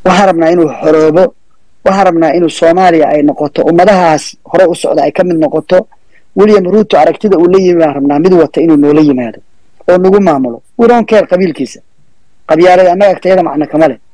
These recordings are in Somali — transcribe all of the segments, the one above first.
waxaan rabnaa inuu xoroobo waxaan rabnaa inuu soomaaliya ay noqoto ummadahaas hore u socda ay ka mid noqoto william ruuto aragtida uu la yimi baan rabnaa mid wata inuu noola yimaado oo nagu maamulo widoon keer qabiilkiisa qabyaalada annaga agtayada macno kama leh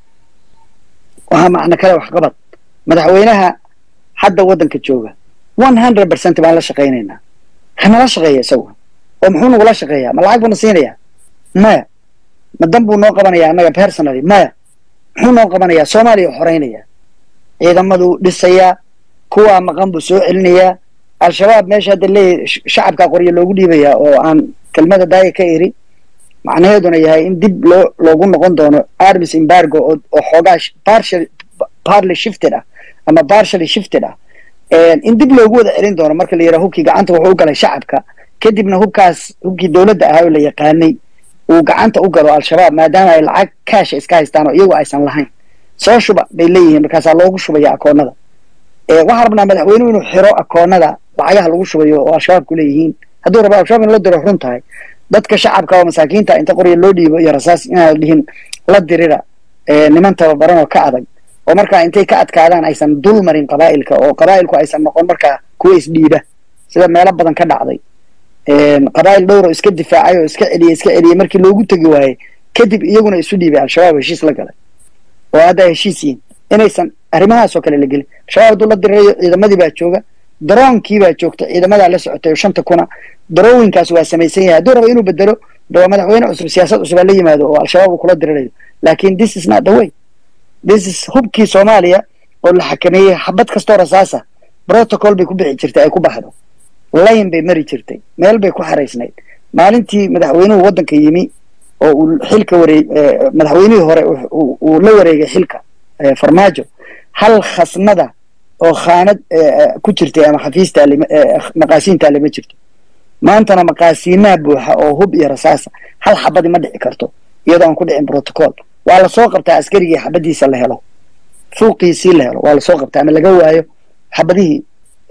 waxaa macno kale waxqabad madaxweynaha hadda waddanka jooga one hundred percent baan la shaqaynaynaa hanala shaqeeya isagu oo muxuu nagula shaqeeyaa ma lacag buu na siinayaa maya ma dan buu noo qabanayaa annaga personally maya muxuu noo qabanayaa soomaaliya xoreynaya ciidamaduu dhisayaa kuwaa maqan buu soo celinayaa al-shabaab meesha hadda leeyahy shacabkaa qoryo loogu dhiibayaa oo aan kelmada daaya ka eri macnaheeduna yahay in dib loo loogu noqon doono armis embargo oo oo xoogaa partial partly shifted ah ama partially shifted ah in dib loogu wada celin doono marka la yidhaha hubkii gacanta wuxuu u galay shacabka kadibna hubkaas hubkii dowladda ahaa oo la yaqaanay uu gacanta u galo al-shabaab maadaama ay lacag kaasha iska haystaan oo iyagu aysan lahayn soo shuba bay leeyihiin markaasaa loogu shubaya akoonada waxaan rabnaa madaxweynuhu inuu xiro akoonada lacagaha lagu shubayo oo al-shabaabku leeyihiin hadduu rabo al-shabaab in la diro run tahay dadka shacabka oo masaakiinta inta qorya loo dhiibo iyo rasaas inaan dhihin la dirira niman tababaran oo ka adag oo markaa intay ka adkaadaan aysan dul marin qabaa'ilka oo qabaa'ilku aysan noqon markaa kuwa isdhiiba sida meelo badan ka dhacday qabaa'il dhowr oo iska difaacay oo iska celiyey iska celiyey markii loogu tegi waayey kadib iyaguna isu dhiibay al-shabaab heshiis la galay oo hadda heshiis yihin inaysan arrimahaasoo kale la gelin al-shabaab hadduu la dirirayo ciidamadii baa jooga daroonkii baa joogta ciidamadaa la socotay oo shanta kuna darooyinkaas waa samaysan yahay hadduu rabo inuu bedelo dawaa madaxweyne cusub siyaasad cusub aa la yimaado oo al-shabaab uu kula dirirayo laakin this is not the way this is hubkii soomaaliya oo la xakameeyey xabad kastoo rasaasa protocol bay ku bixi jirtay ay ku baxdo layn bay mari jirtay meel bay ku xaraysnayd maalintii madaxweynuhu waddanka yimi oo uu xilka wareeg madaxweynihii hore uu la wareegay xilka farmaajo hal khasnada oo khaanad ku jirtay ama xafiista maqaasiintaa lama jirto maantana maqaasiinaha buuxa oo hub iyo rasaasa hal xabadi ma dhici karto iyadoo aan ku dhicin protocol waa lasoo qabtaa askarigii xabadiisa la helo fuuqiisii la helo waa lasoo qabtaa ama laga waayo xabadihii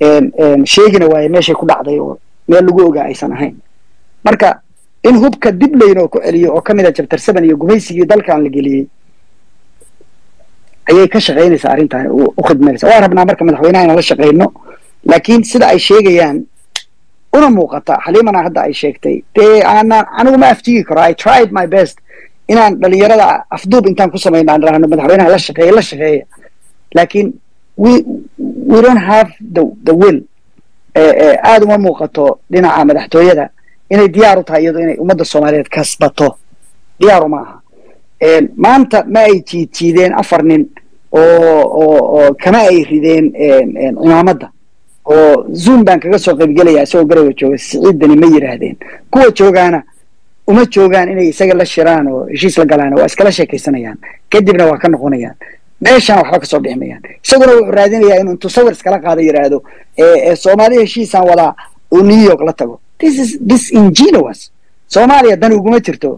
sheegina waayo meeshay ku dhacday oo meel lagu ogaa aysan ahayn marka in hubka dib laynoo ku celiyo oo ka mid a jabtar seven iyo gumaysigii dalkan la geliyey ayay ka shaqaynaysaa arrintan u khidmaynaysa waan rabnaa marka madaxweynaha inaan la shaqayno laakiin sida ay sheegayaan una muuqata xaliimana hadda ay sheegtay dee aanaan anigu ma aftigi karo i tried my best inaan dhalinyarada afduub intaan ku samayno aan dhahno madaxweynaha la shaqeeya la shaqeeya laakiin we we don't have the the will aada uma muuqato dhinaca madaxtooyada inay diyaar u tahay iyado inay ummadda soomaaliyeed kasbato diyaar uma aha maanta ma ay jiid jiideen afar nin oo oo oo kama ay rideen cimaamadda oo zoom baan kaga soo qaybgelaya isagoo garowa jooga siciiddani ma yidhaahdeen kuwa joogaana uma joogaan inay isaga la shiraan oo heshiis la galaan waa iskala sheekaysanayaan kadibna waa ka noqonayaan meeshaan waxba kasoo bixi mayaan isaguna wuxuu raadinayaa inuu intuu sawir iskala qaado yidhaahdo soomaaliya heshiisaan wadaa uu new york la tago this is disingenuous soomaaliya dan uguma jirto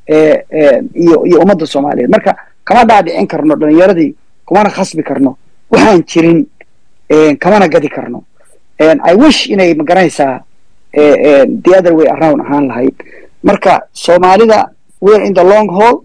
iyo iyo ummadda soomaaliyeed marka kama dhaadhicin karno dhalinyaradii kumana khasbi karno waxaan jirin kamana gadi karno i wish inay magaranaysaa the other way around ahaan lahayd marka soomaalida we're in the long haul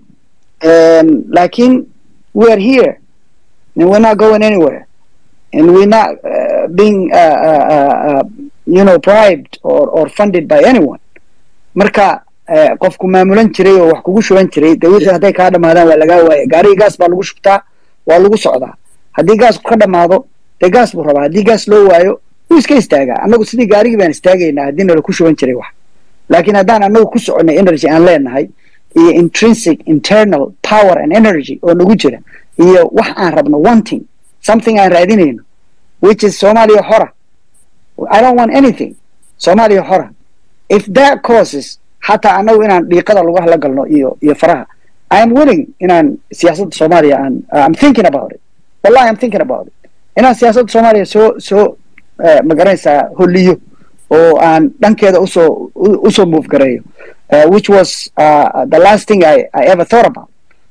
lakin we are here and we're not going anywhere and we're not uh, being uh, uh, you know bribed or, or funded by anyone marka qofku maamulan jiray oo wax kugu shuban jiray de wixii hadday kaa dhamaadaan waa lagaa waaya gaarigii gaas baa lagu shubtaa waa lagu socdaa haddii gaasku ka dhamaado dee gaas buu rabaa haddii gaas loo waayo wuu iska istaagaa annagu sidii gaarigii baan istaagaynaa haddii nala ku shuban jiray wax laakiin haddaan annagu ku soconay energy aan leenahay iyo intrinsic internal power and energy oo nagu jira iyo wax aan rabno wanting something aan raadinayno which is soomaaliya xora i don't want anything soomaaliya xora if that causes xataa annagu inaan dhiiqada lagu hala galno iyo iyo faraha i am willing inaan siyaasadda soomaaliya aan i'm thinking about it wallahi i'm thinking about it inaan siyaasadda soomaaliya soo soo magaranaysaa holiyo oo aan dhankeeda usoo usoo move gareeyo which was uh, the last thing I, I ever thought about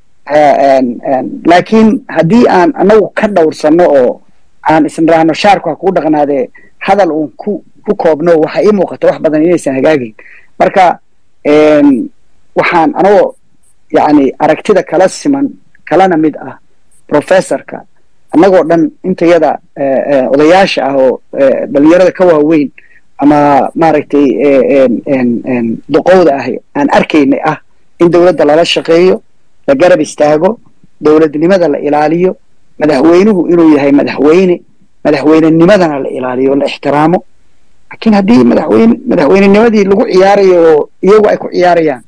laakiin haddii aan anagu ka dhowrsano oo aan isniraahno shaarku ha kuu dhaqnaadee hadal uun ku ku koobno waxa ii muuqata wax badan inaysan hagaagayn marka waxaan anagoo yani aragtida kala siman kalana mid ah professorka annagoo dhan intayada odayaasha ah oo dhalinyarada ka waaweyn ama maaragtay duqowda ah aan arkaynay ah in dowladda lala shaqeeyo la garab istaago dowladnimada la ilaaliyo madaxweynuhu inuu yahay madaxweyne madaxweynenimadana la ilaaliyo la ixtiraamo laakiin haddii madaxweyne madaxweynenimadii lagu ciyaarayo oo iyagu ay ku ciyaarayaan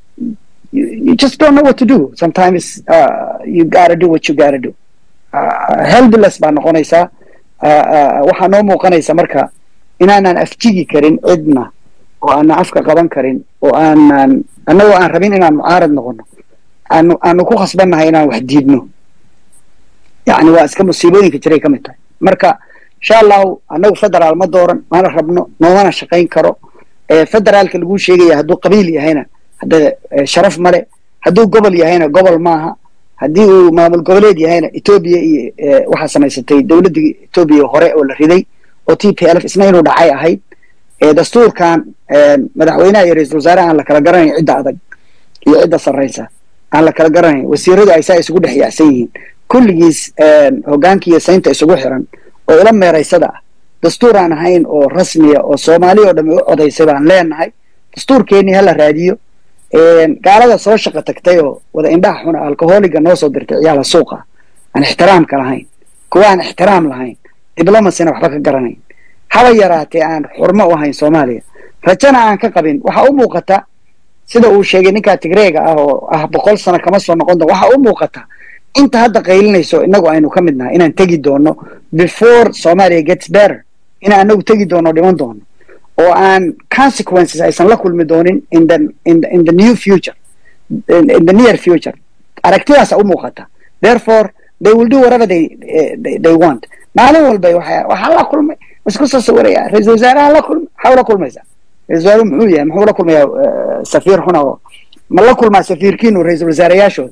you just don't know what to do sometimes uh, you gotta do what you gotta do uh, helpless baa noqonaysaa uh, waxaa noo muuqanaysa marka inaanan afjigi karin cidna oo aanan afka qaban karin oo aanan annagoo aan rabin inaan mucaarad noqono aanu aanu ku khasbannahay inaan wax diidno yani waa iska musiibooyinka jiray ka mid tahay marka insha allahu annagu federaal ma dooran mana rabno noomana shaqayn karo federaalka laguu sheegaya hadduu qabiil yahayna hadda sharaf male hadduu gobol yahayna gobol maaha haddii uu maamul goboleed yahayna etoobiya iyo waxaa samaysatay dowladdii etoobiya hore oo la riday oo t p lf isna inuu dhacay ahayd dastuurkan madaxweynaha iyo ra-isul wasaare aan la kala garanayn cidda adag iyo cidda sarraysa aan la kala garanayn wasiiradu ay saa isugu dhex yaacsan yihiin kulligiis hoggaanki iyo saynta isugu xiran oo ila meeraysada ah dastuur aan ahayn oo rasmiya oo soomaali oo dhami u codaysay baan leenahay dastuurkeennii hala raadiyo gaalada soo shaqo tagtay oo wada indhaha xuna alcoholiga noo soo dirtay ciyaala suuqa aan ixtiraamka lahayn kuwa aan ixtiraam lahayn diblomasina waxba ka garanayn haba yaraatee aan xurmo u ahayn soomaaliya rajana aan ka qabin waxaa u muuqata sida uu sheegay ninkaa tigreega ah oo ah boqol sano kama soo noqon doon waxaa u muuqata inta hadda qaylinayso inagu aynu ka mid nahay inaan tegi doono before somalia gets better inaan anagu tegi doono dhiman doono oo aan consequences aysan la kulmi doonin in the in the, in the new future in, in the near future aragtidaasa u muuqata therefore they will do whatever they, uh, they, they want maalin walba waxa waxaa la kulmay isku soo sawiraya ra-isul wasaaraha la kulmay maxaa ula kulmaysaa ra-isul wasaaruhu muxuu yahay muxuu la kulmayaa safiir xuna oo ma la kulmaa safiirkiinu ra-isul wasaarayaashooda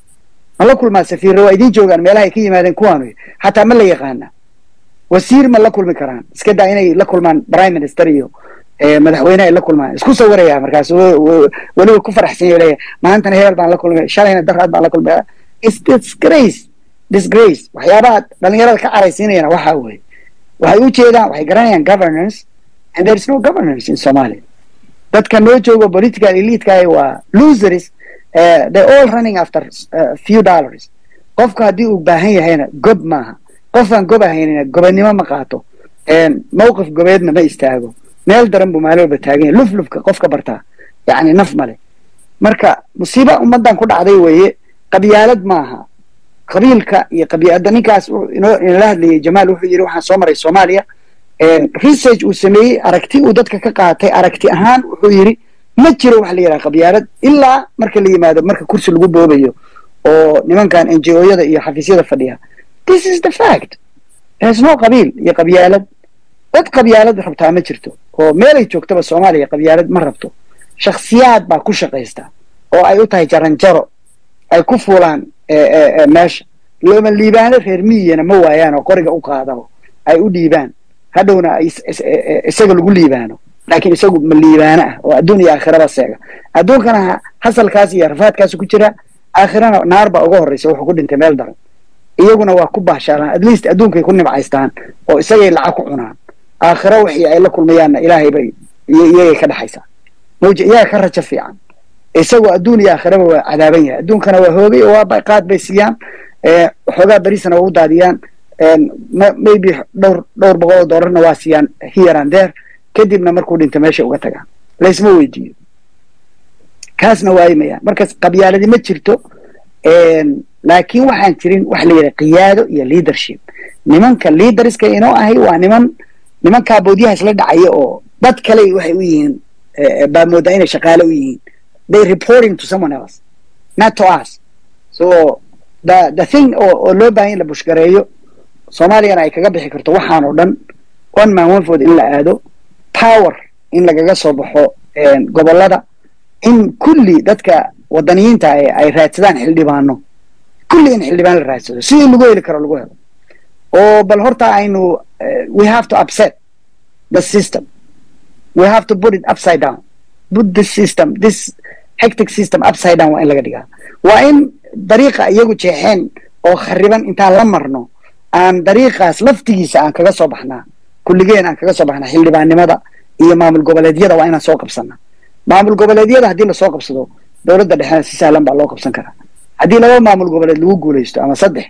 ma la kulmaa safiirra waa idiin joogaan meelaha ay ka yimaadeen kuwaanu xataa ma la yaqaana wasiir ma la kulmi karaan iska daa inay la kulmaan prime minister iyo madaxweyne ay la kulmaan isku sawiraya markaas weliba ku faraxsan yahay leeyahay maantana hebel baan la kulmay shalayna daraad baan la kulmay is disgrace disgrace waxyaabaha dhalinyarada ka caraysiinayana waxaa weeye waxay u jeedaan waxay garanayaan governance and there is no governance in somalia dadka noo joogo political elitekaah waa losers uh, they all running after uh, few dollars qofku haddii uu baahan yahayna gob maaha qofaan gob ahaynina gobannimo ma qaato mawqif gobeedna ma istaago meel daran buu maalin walba taagan yahay luflufka qofka bartaa yacni naf male marka musiiba ummaddan ku dhacday weeye qabyaalad maaha qabiilka iyo qabiilada ninkaas inoo inala hadlayay jamaal wuxuu yidhi waxaan soo maray soomaaliya research uu sameeyey aragti uu dadka ka qaatay aragti ahaan wuxuu yidhi ma jiro waxa la yidhaha qabyaalad ilaa marka la yimaado marka kursi lagu boobayo oo nimankan n j o-yada iyo xafiisyada fadhiya this is the fact there's no qabiil iyo qabyaalad dad qabyaalad rabtaa ma jirto oo meelay joogtaba soomaaliya qabyaalad ma rabto shaksiyaad baa ku shaqaysta oo ay u tahay jaranjaro ay ku fuulaan meesha looma liibaano reer miyiyana ma waayaan oo qoriga u qaadabo ay u dhiibaan hadhowna isaga lagu liibaano laakiin isagu ma liibaano ah oo adduun iyo aakhiraba seega adduunkana hasalkaas iyo rafaadkaas ku jira aakhirana naar baa uga horreysa wuxuu ku dhintay meel daran iyaguna waa ku baashaalaan at least adduunkay ku nimcaystaan oo isagay lacag ku cunaan aakhiro wixii ay la kulmayaanna ilaahay bay iyagay ka dhexaysaa mawja iyaga ka rajo fiican isagoo adduun iyo aakhiraba waa cadaaban yahay adduunkana waa hoogay oo waa qaad bay siiyaan xoogaa berisana waa u daadiyaan maybe dhowr dhowr boqol oo dollarna waa siiyaan here and there kadibna markuu dhinto meesha uga tagaan laysma weydiiyo kaasna waayimayaan markaas qabyaaladi ma jirto laakiin waxaan jirin waxa la yidhaha qiyaado iyo leadership nimanka leaderska inoo ahay waa niman nimankaa boodyaha isla dhacaya oo dad kale waxay u yihiin baa moodaa inay shaqaale u yihiin they reporting to someone else not to us so the the thing oo oo loo baahan in la bushgareeyo soomaaliyana ay kaga bixi karto waxaan oo dhan one man one vote in la aado power in lagaga soo baxo gobollada in kulli dadka wadaniyiinta ay raadsadaan xildhibaano kulli in xildhibaan la raadsado sidii lagu heli karo lagu helo oo bal horta aynu we have to upset the system we have to put it upside down put this system this hectic system upside down waa in laga dhigaa waa in dariiqa iyagu jeexeen oo khariban intaan la marno aan dariiqaas laftigiisa aan kaga soo baxnaa kulligeen aan kaga soo baxnaa xildhibaannimada iyo maamul goboleedyada waa inaan soo qabsanaa maamul goboleedyada haddii lasoo qabsado dowladda dhexena si sahlan baa loo qabsan karaa haddii laba maamul goboleed lagu guulaysto ama saddex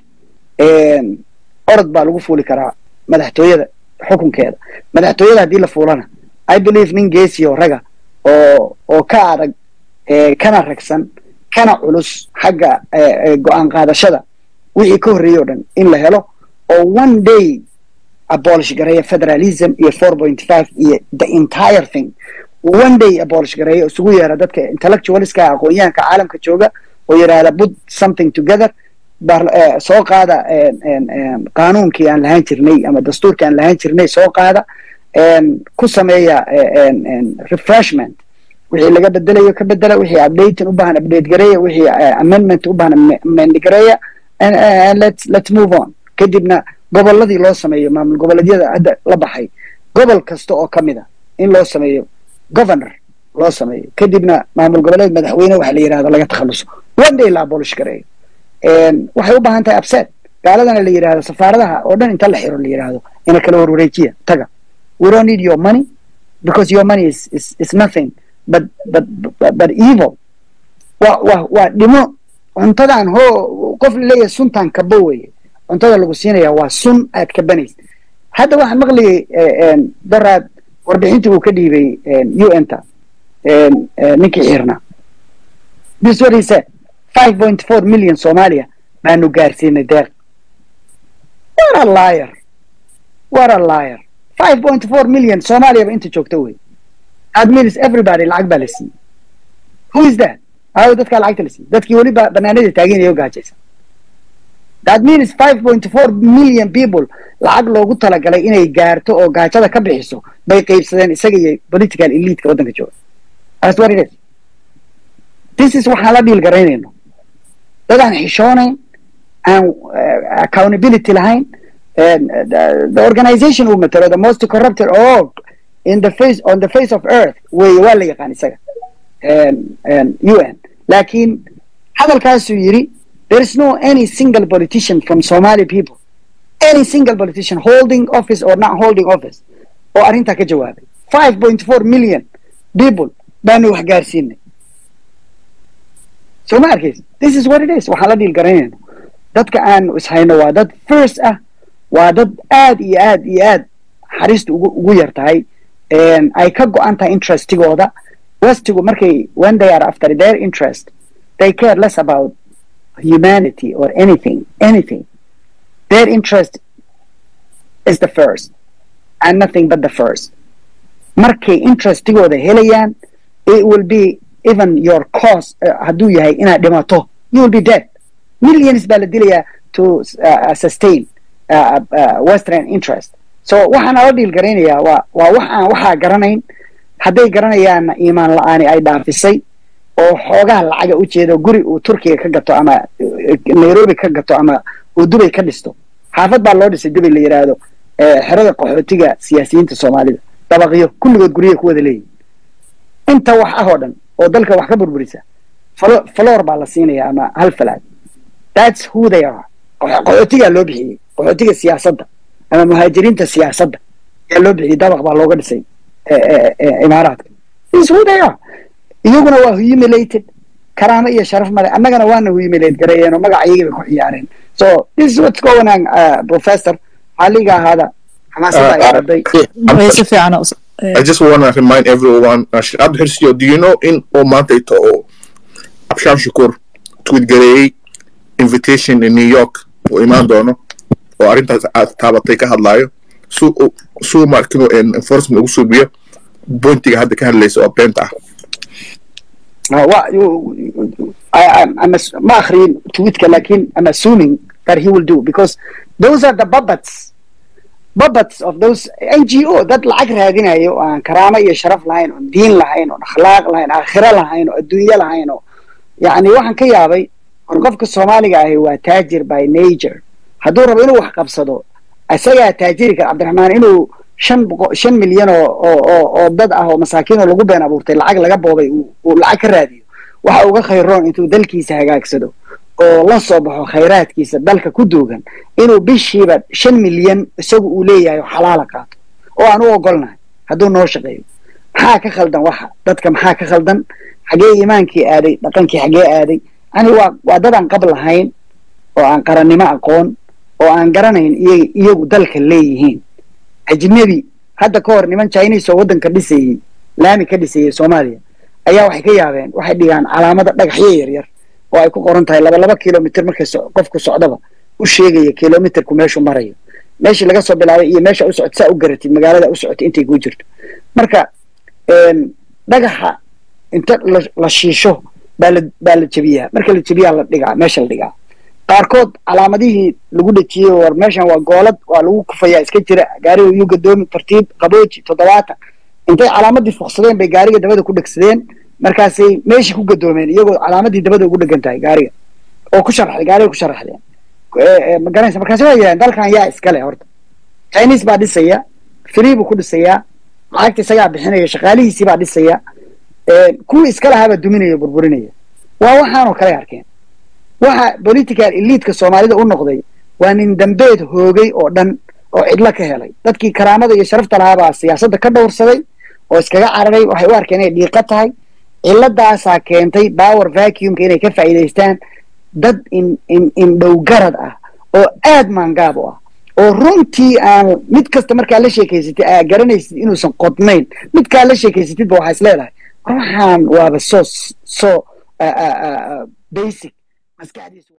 orod baa lagu fuuli karaa madaxtooyada xukunkeeda madaxtooyada haddii la fuulana i believe nin geesi oo raga oo oo ka adag kana ragsan kana culus xagga go-aan qaadashada wixii ka horreeyey o dhan in la helo oo one day abolish gareeya federalism iyo four point five iyo the entire thing one day abolish gareeya isugu yeera dadka intellectualska aqoon-yahanka caalamka jooga oo yidhaahda put something together soo qaada qaanuunkii aan lahaan jirnay ama dastuurkii aan lahaan jirnay soo qaada ku sameeya refreshment wixii laga bedelayo ka bedela wixii updating u baahan update gareeya wixii amendment u baahan amend gareeya let's let's move on kadibna gobolladii loo sameeyo maamul goboleedyada hadda la baxay gobol kasta oo ka mid a in loo sameeyo governor loo sameeyo kadibna maamul goboleed madaxweyne waxa la yidhahdo laga takhaluso one day la abolish gareeyo waxay u baahan tahay upset gaaladana la yidhahdo safaaradaha oo dhan inta la xiro la yidhahdo ina kala warwareejiya taga we don't need your money because your money is is, is nothing but but but, but evil waa waa waa dhimo cuntadan hoo qof laleeyahay suntan kabo weye cuntada lagu siinaya waa sun aad kabanaysa hadda waxaan maqlayay daraad warbixintii uu ka dhiibay u n ta ninkii xirna this what he said five point four million soomaaliya baanu gaarsiinay deeq what a liar what a liar five point four million soomaaliyaba inta joogta wey that means everybody lacag baa la siiyey who is that aawo dadkaa lacagta la siiyey dadkii weli ba banaanada taaganaya o gaajaysa that means five point four million people lacag loogu talagalay inay gaarto oo gaajada ka bixiso bay qeybsadeen isaga iyo political eliteka waddanka jooga that's what it is this is waxaan la dhiil garaynayno dad aan xishoonayn aan accountability lahayn the, the organization uu matalo the most corrupted org in the face on the face of earth wey waa la yaqaan isaga u n laakiin hadalkaasuu yidhi there is no any single politician from somali people any single politician holding office or not holding office oo arrintaa ka jawaabay five point four million people baanu wax gaarsiinay soo ma arkaysa this is what it is waxaan la dhiil garaynayno dadka aanu ishayno waa dad first ah waa dad aad iyo aad iyo aad xariista ugu ugu yar tahay ay ka go-an tahay interestigooda westigu markay when they are after their interest they care less about humanity or anything anything their interest is the first and nothing but the first markay interestigooda helayaan it will be even your cause uh, hadduu yahay inaad dhimato you will be dead millions baa la dilayaa to uh, sustain uh, uh, western interest so waxaan ala dhiil garaynayaa waa waa wax aan waxaa garanayn hadday garanayaanna iimaan la-aani ay dhaafisay oo xoogaha lacaga u jeedo guri uu turkiga ka gato ama nairobi ka gato ama uu dubay ka dhisto xaafad baa loo dhisay dubay la yidhaahdo xerada qaxootiga siyaasiyiinta soomaalida dabaqyo kulligood guryaha ku wada leeyihin inta wax ah oo dhan oo dalka wax ka burburisa flor baa la siinaya ama hal falaad that's who they are qaxootigaa loo bixiyey qaxootiga siyaasadda ama muhaajiriinta siyaasadda ayaa loo bixiyey dabaq baa looga dhisay imaaraadka is who they are iyaguna waa humiliated karaamo iyo sharaf male annagana waana humiliate gareeyeen oo magaca iyagii bay ku ciyaareen so this is what's going on uh, professor xaliga ahaada xamaasada ay araday si fiican I just want to remind everyone, uh, Abd Hirsiyo, do you know in Omanta ito o Absham Shukur tweet gareeyay invitation in New York oo imaan doono oo arrintaas aad taabatay ka hadlaayo su suu markino enforcement ugu suubiyo pointiga hadda ka hadlaysa oo beenta ah ma akhriyin tweetka lakin I'm assuming that he will do because those are the puppets puppets of those NGO dad lacag raadinayo oo aan karaamo iyo sharaf lahayn oon diin lahayn oon akhlaaq lahayn aakhiro lahayn oo adduunyo lahayn oo yacni waxaan ka yaabay hor qofka soomaaliga ahi waa taajir by nature hadduu rabo inuu wax qabsado isagaa taajiri kara cabdiraxmaan inuu shan boqo shan milyan oo oo oo dad ah oo masaakiin oo lagu been abuurtay lacag laga boobay uu lacag ka raadiyo waxa uga khayroon intuu dalkiisa hagaagsado oo la soo baxo khayraadkiisa dalka ku duugan inuu bishiiba shan milyan isagu uu leeyahay oo xalaala qaato oo aan u ogolnahay hadduu noo shaqeeyo maxaa ka khaldan waxa dadka maxaa ka khaldan xagee iimaankii aaday dhaqankii xagee aaday yani waa waa dad aan qab lahayn oo aan qarannimo aqoon oo aan garanayn iy iyagu dalka leeyihiin ajnebi hadda ka hor niman chinese oo waddanka dhisayey laami ka dhisayey soomaaliya ayaa waxay ka yaabeen waxay dhigaan calaamada dhagaxyo yaryar oo ay ku qoran tahay laba laba kilomitr markay qofku socdaba u sheegaya kilomitrku meeshuu marayo meeshii laga soo bilaabay iyo meesha u socota saa u garatid magaalada u socotay intay kuu jirto marka dhagaxa inta la shiisho baa la baa la jebiyaa marka la jebiyaa la dhigaa meesha la dhigaa qaarkood calaamadihii lagu dhejiyey war meeshan waa goolad waa lagu kufayaa iska jira gaariga yuu gadoomi tartiib qabooji toddobaatan intay calaamadii fuqsadeen bay gaariga dabada ku dhegsadeen markaasay meeshii ku gadoomeen iyagoo calaamadii dabada ugu dhegan tahay gaariga oo ku sharaxday gaariga ku sharaxdeen magaranaysa markaasi waa yidhahdeen dalkan yaa iskale horta chinese baa dhisaya free buu ku dhisayaa lacagta isagaa bixinaya shaqaalihiisii baa dhisaya kuwii iska lahaabaa duminaya burburinaya waa waxaanoo kale arkeen waxa political eliidka soomaalida u noqday waa nin dambeed hoogay oo dhan oo cidlo ka helay dadkii karaamada iyo sharafta lahaabaa siyaasadda ka dhowrsaday oo iskaga cararay waxay u arkeen inay dhiiqa tahay ciladaasaa keentay power vacuumka inay ka faa'iidaystaan dad in in indhowgarad ah oo aad maangaab u ah oo runtii aan mid kasta markaa la sheekaysatid aa garanaysid inuusan qodnayn midkaa la sheekaysatidba waxaa is leedahay waxaan waaba soo soo basic maskaxdiisu